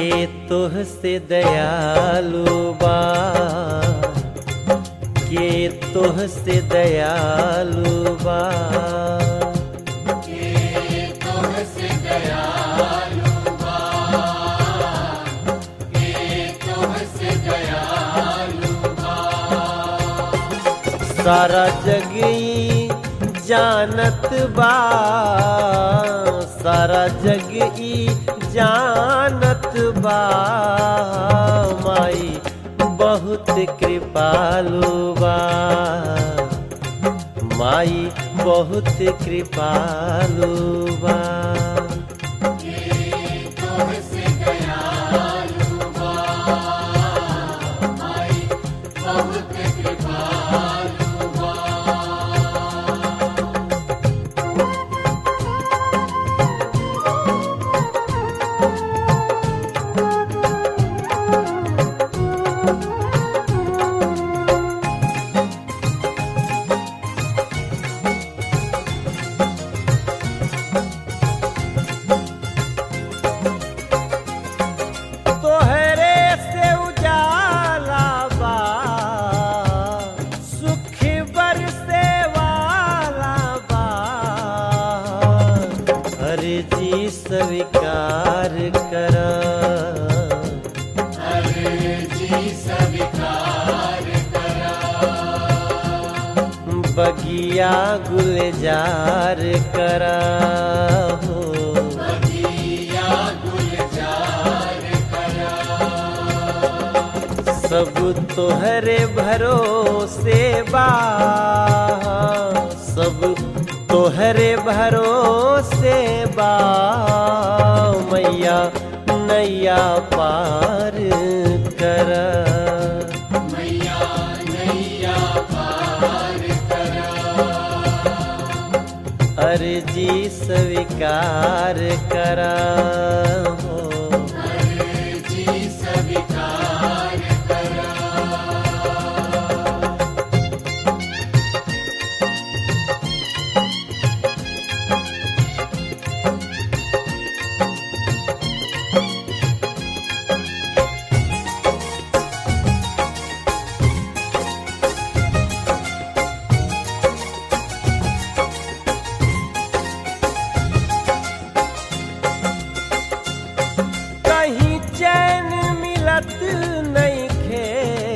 के तोह से दयालु बा के तोह से दयालु बा सारा जग ई जानत बा सारा जग ई जानत बा माई बहुत कृपालु बा माई बहुत कृपालु बा तोहरे से उजाला बा सुख बरसे वाला बा हरे जी स्वीकार कर बगिया गुलजार करा हो सब तोहरे भरोसे बा सब तोहरे भरोसे बा मैया नैया पार कर अर्जी स्वीकार करा हो कहीं चैन मिलत नहीं खे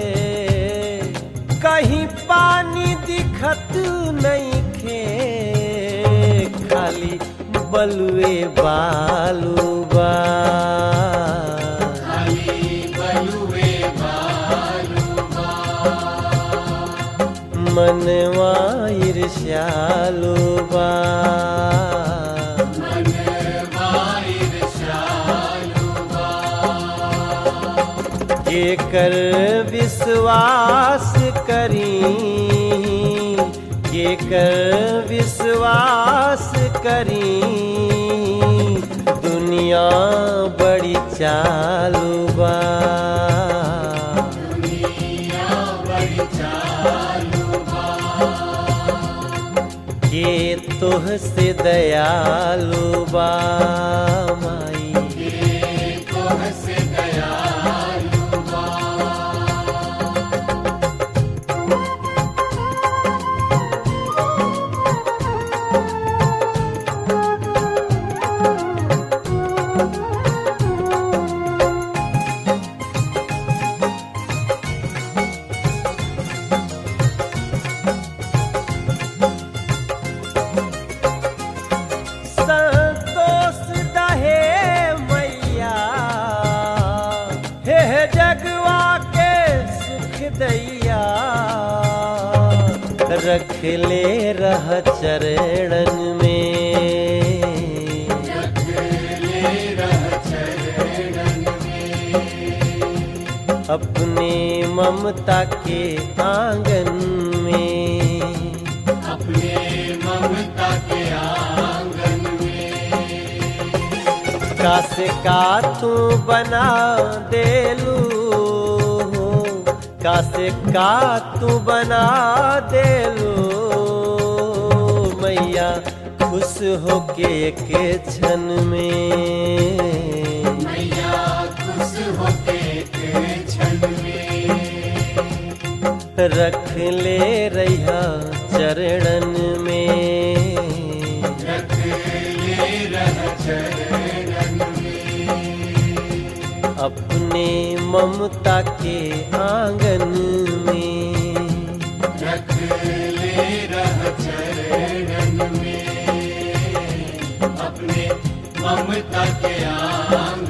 कहीं पानी दिखत नहीं खे खाली बलुए बालू बा मनवा ईर्ष्यालु बा के कर विश्वास करी के कर विश्वास करी दुनिया बड़ी चालू बा के तोह से दयालु बा माई संतोष दहे मैया हे हे जगवा के सुख दैया रख ले रह चरणन में अपने ममता के आंगन में का से का तू बना देलू का से का तू बना देलू मैया खुश होके एक क्षण में रख ले रहा चरणन में रख ले रह चरणन अपने ममता के आंगन में रख ले रह चरणन में अपने ममता के आंगन